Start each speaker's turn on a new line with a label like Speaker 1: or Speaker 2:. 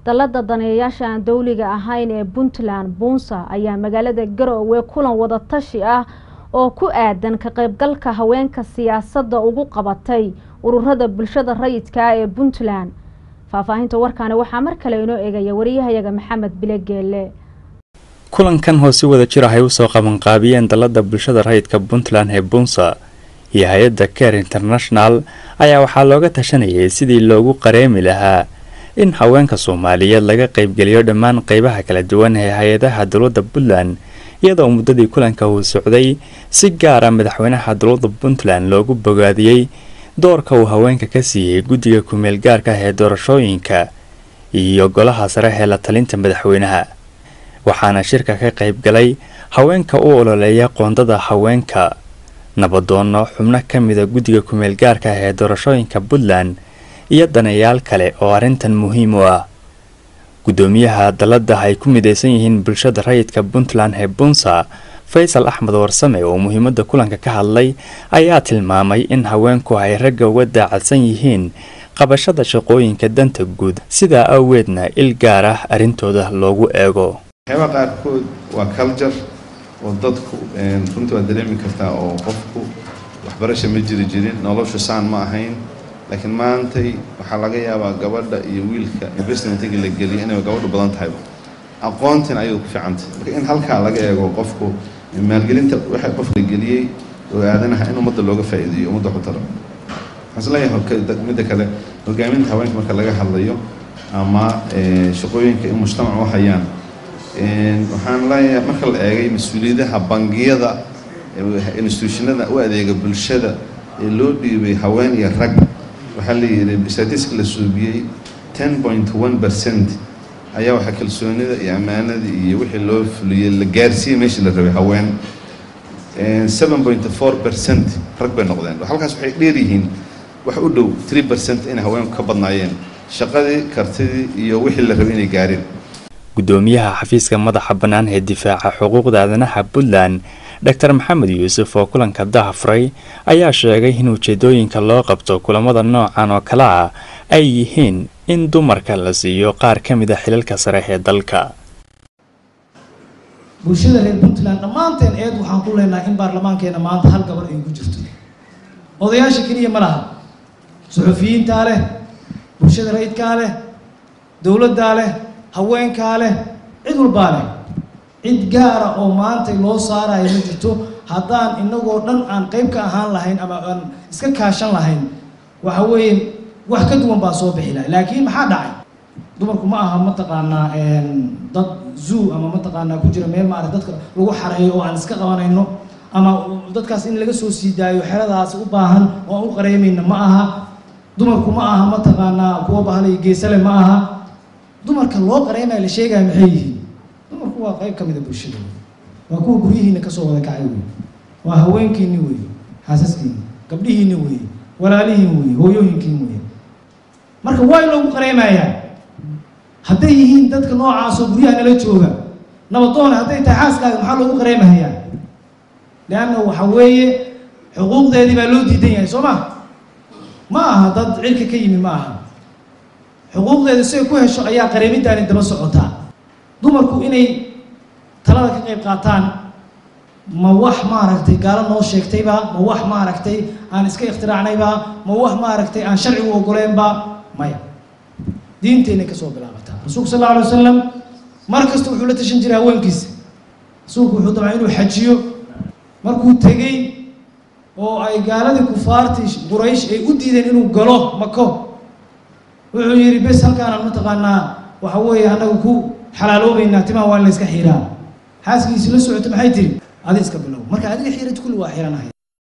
Speaker 1: dalada daneeyayaasha aan dowliga ahayn ee puntland buunsa ayaa magaalada garowe kulan wadatashi ah oo ku aadan ka qaybgalka haweenka siyaasadda ugu qabatay ururada bulshada rayidka ah ee puntland faahfaahinta warkaani waxaa mar kale inoo eegaya wariyahayaga maxamed bile geelle
Speaker 2: kulankan oo si wada jir ah ay usoo qabanqaabiyeen dalada bulshada rayidka puntland ee buunsa iyo hay-adda care international ayaa waxaa looga tashanayay sidii loogu qareemi lahaa in haweenka soomaaliyeed laga qaybgeliyo dhammaan qeybaha kala duwan ee hay-adaha dowladda puntland iyadoo muddadii kulanka uu socday si gaara madaxweynaha dowladda puntland loogu bogaadiyey doorka uu haweenka ka siiyey guddiga kumeel gaarka ah ee doorashooyinka iyo golaha sare ee la talinta madaxweynaha waxaana shirka ka qayb galay haweenka u ololeeya qoondada haweenka nabadoono xubno ka mida guddiga kumeel gaarka ah ee doorashooyinka puntland iyo daneeyaal kale oo arrintan muhiim u ah guddoomiyaha dalada ay ku mideysan yihiin bulshada rayidka puntland ee bunsa faysal axmed warsame oo muhiimada kulanka ka hadlay ayaa tilmaamay in haweenku ay ragga uga daacadsan yihiin qabashada shaqooyinka danta guud sidaa awgeedna il gaar ah arrintooda loogu eego
Speaker 3: waxyaaba qaarkood waa culture oo dadku runtii waad dareemi kartaa oo qofku waxbarasha ma jiri jirin noloshu saan ma ahayn laakiin maantay waxaa laga yaabaa gabadha iyo wiilka investmentiga la geliyo inay gabadhu badan tahayba aqoontin ayuu ku fiicantay marka in halkaa laga eego qofku maalgelinta waxa qof la geliyey oo aadanaha in ummadda looga faa'iideeyo ummadda ku taro waxaan isleeyahay midda kale hogaaminta haweenka marka laga hadlayo ama shaqooyinka in mujtamac u hayaan waxaan leeyahay marka la eegay mas-uuliyadaha bangiyada institutionada u adeega bulshada ee loo dhiibay haween iyo rag waxaa la yidhi statistic la suubiyey ten point one percent ayaa waxaa kalsoonida iyo ammaanada iyo wixii loo fuliyey la gaarsiiyey meeshii la rabay haween seven point four percent rag bay noqdeen halkaas waxay dheer yihiin wax u dhow three percent inay haweenku ka badnaayeen shaqadii kartidii iyo wixii la rabay inay gaareen
Speaker 2: guddoomiyaha xafiiska madaxa bannaan ee difaaca xuquuqda aadanaha puntland dor maxamed yuusuf oo kulanka dahafuray ayaa sheegay in ujeedooyinka loo qabto kulamada noocan oo kale ah ay yihiin in dumarka la siiyo qaar ka mid a xilalka sare ee dalka
Speaker 4: bulshada reer puntland dhammaanteen eed waxaan ku leenahay in baarlamaankeena maanta hal gabar ay ku jirto odayaasha keliya ma laha suxufiyiintaa leh bulshada rayidkaa leh dowladdaa leh haweenkaa leh cid walbaa leh cid gaara oo maanta loo saarayo ma jirto haddaan inagoo dhan aan qayb ka ahaan lahayn ama aan iska kaashan lahayn waxa weeye wax ka duwan baa soo bixi lahay laakiin maxaa dhacay dumarku ma aha mataqaanaa dad zoo ama mataqaanaa ku jira meel maarata dadka lagu xareeyo oo aan iska qabanayno ama dadkaas in laga soo sii daayo xeradaas u baahan oo aan u qareemayna ma aha dumarku ma aha mataqaanaa kuwa bahalay geesale ma aha dumarka loo qareemaya la sheegaya maxay yihiin dumarku waa qayb ka mida bulshada waa kuwa guryihiina kasoo wada kacay wey waa haweenkiini wey xaasaskiini gabdhihiini wey walaalihiin wey hooyooyinkiin wey marka waa in loogu qareemayaa hadday yihiin dadka noocaasoo guryaha nala jooga nabadoona hadday tahay xaaskaaga maxaa loogu qareemahayaa leanna waxa weeye xuquuqdeedii baa loo diidan yahay soo ma ma aha dad cirka ka yimi ma aha xuquuqdeeda siay ku hesho ayaa qareemidaani daba socotaa dumarku inay talada ka qayb qaataan ma wax maaragtay gaalo noo sheegtayba ma wax maaragtay aan iska ikhtiraacnayba ma wax maaragtay aan sharcigu ogoleynba maya diinteenay kasoo bilaabataa rasuulku sal alla alay wasalam mar kasta wuxuu la tashan jiray haweenkiisa rasuulku wuxuu dabcay inuu xajiyo markuu tegey oo ay gaaladii kufaartii quraysh ay u diideen inuu galo mako wuxuu yidhi bes halkaanaan mataqaanaa waxa weeye annagu ku xalaaloobaynaa timaha waa in la iska xiiraa xaaskiisii la socoto maxay tiri adi iska bilow marka adiga xiirad kulli waa xiiranahay